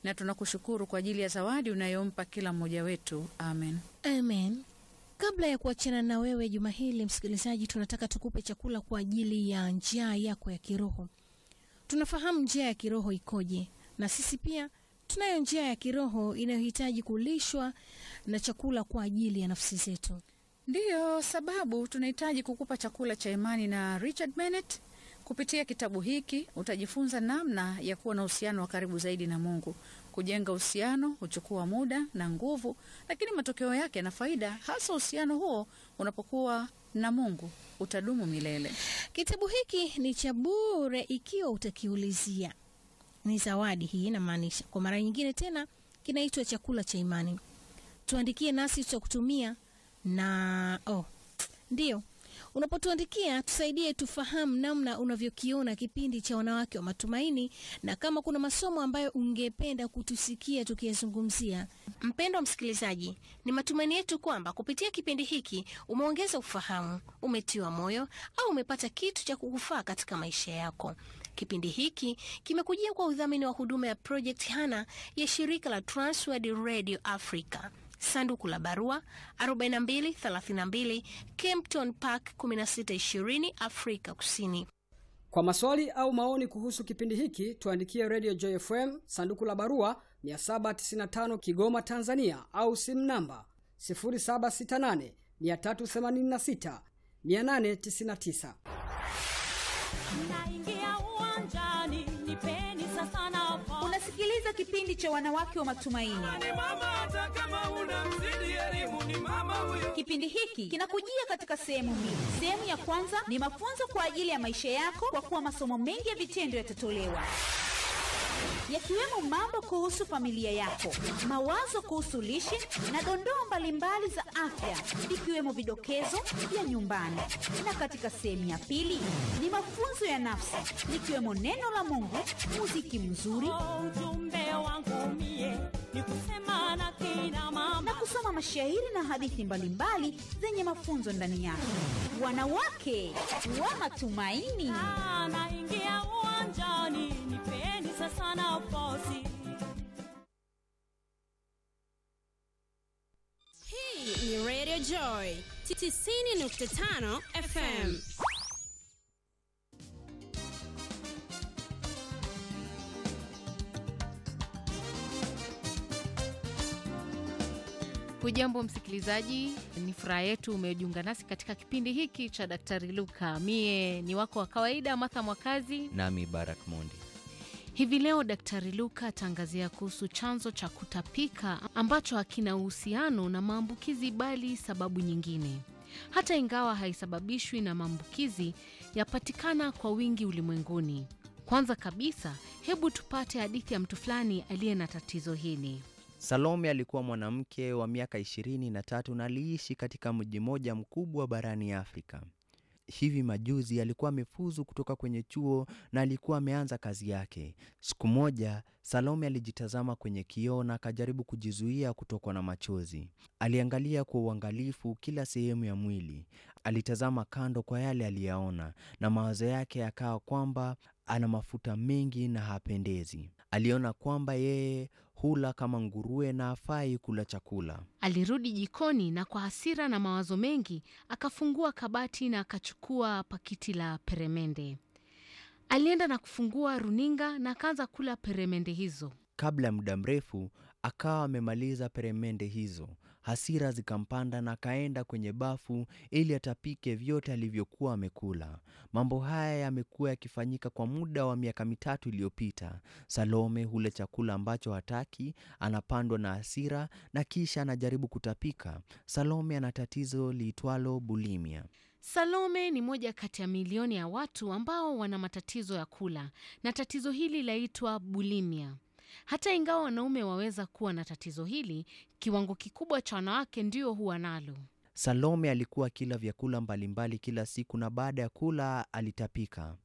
na tunakushukuru kwa ajili ya zawadi unayompa kila mmoja wetu. Amen. Amen. Kabla ya kuachana na wewe juma hili, msikilizaji, tunataka tukupe chakula kwa ajili ya njaa yako ya kiroho. Tunafahamu njaa ya kiroho ikoje, na sisi pia tunayo njaa ya kiroho inayohitaji kulishwa na chakula kwa ajili ya nafsi zetu. Ndiyo sababu tunahitaji kukupa chakula cha imani na Richard Bennett. Kupitia kitabu hiki utajifunza namna ya kuwa na uhusiano wa karibu zaidi na Mungu. Kujenga uhusiano huchukua muda na nguvu, lakini matokeo yake na faida, hasa uhusiano huo unapokuwa na Mungu utadumu milele. Kitabu hiki ni cha bure ikiwa utakiulizia. Ni zawadi hii, inamaanisha kwa mara nyingine tena, kinaitwa chakula cha imani. Tuandikie nasi tutakutumia na oh, ndiyo unapotuandikia tusaidie tufahamu namna unavyokiona kipindi cha wanawake wa matumaini, na kama kuna masomo ambayo ungependa kutusikia tukiyazungumzia. Mpendwa msikilizaji, ni matumaini yetu kwamba kupitia kipindi hiki umeongeza ufahamu, umetiwa moyo au umepata kitu cha kukufaa katika maisha yako. Kipindi hiki kimekujia kwa udhamini wa huduma ya Project Hana ya shirika la Transworld Radio Africa. Sanduku la barua 4232 Kempton Park 1620 Afrika Kusini. Kwa maswali au maoni kuhusu kipindi hiki tuandikie Radio Joy FM sanduku la barua 795 Kigoma, Tanzania, au simu namba 0768 386 899. Naingia uwanjani, nipeni sasa nafasi. Unasikiliza kipindi cha wanawake wa matumaini. ni mama hata kama una mzidi elimu ni mama huyo Kipindi hiki kinakujia katika sehemu mbili. Sehemu ya kwanza ni mafunzo kwa ajili ya maisha yako, kwa kuwa masomo mengi ya vitendo yatatolewa yakiwemo mambo kuhusu familia yako, mawazo kuhusu lishe na dondoo mbalimbali za afya, ikiwemo vidokezo vya nyumbani. Na katika sehemu ya pili ni mafunzo ya nafsi, likiwemo neno la Mungu, muziki mzuri Oh, ujumbe wangu mie ni kusema na kina na mama kusoma mashairi na hadithi mbalimbali zenye mafunzo ndani yake. Wanawake wa matumaini. Ah, naingia uwanjani, nipeni sasa nafasi. Hii ni Radio Joy 90.5 FM. Hujambo msikilizaji, ni furaha yetu umejiunga nasi katika kipindi hiki cha Daktari Luka. Mie ni wako wa kawaida Martha Mwakazi. nami Barak Mondi. Hivi leo Daktari Luka ataangazia kuhusu chanzo cha kutapika ambacho hakina uhusiano na maambukizi bali sababu nyingine. Hata ingawa haisababishwi na maambukizi, yapatikana kwa wingi ulimwenguni. Kwanza kabisa, hebu tupate hadithi ya mtu fulani aliye na tatizo hili. Salome alikuwa mwanamke wa miaka ishirini na tatu na aliishi katika mji mmoja mkubwa barani Afrika. Hivi majuzi alikuwa amefuzu kutoka kwenye chuo na alikuwa ameanza kazi yake. Siku moja Salome alijitazama kwenye kioo na akajaribu kujizuia kutokwa na machozi. Aliangalia kwa uangalifu kila sehemu ya mwili. Alitazama kando kwa yale aliyaona, na mawazo yake yakawa kwamba ana mafuta mengi na hapendezi. Aliona kwamba yeye hula kama nguruwe na hafai kula chakula. Alirudi jikoni na kwa hasira na mawazo mengi akafungua kabati na akachukua pakiti la peremende. Alienda na kufungua runinga na akaanza kula peremende hizo. Kabla ya muda mrefu akawa amemaliza peremende hizo. Hasira zikampanda na akaenda kwenye bafu ili atapike vyote alivyokuwa amekula. Mambo haya yamekuwa yakifanyika kwa muda wa miaka mitatu iliyopita. Salome hula chakula ambacho hataki, anapandwa na hasira na kisha anajaribu kutapika. Salome ana tatizo liitwalo bulimia. Salome ni moja kati ya milioni ya watu ambao wana matatizo ya kula na tatizo hili laitwa bulimia. Hata ingawa wanaume waweza kuwa na tatizo hili, kiwango kikubwa cha wanawake ndio huwa nalo. Salome alikuwa akila vyakula mbalimbali kila siku na baada ya kula alitapika.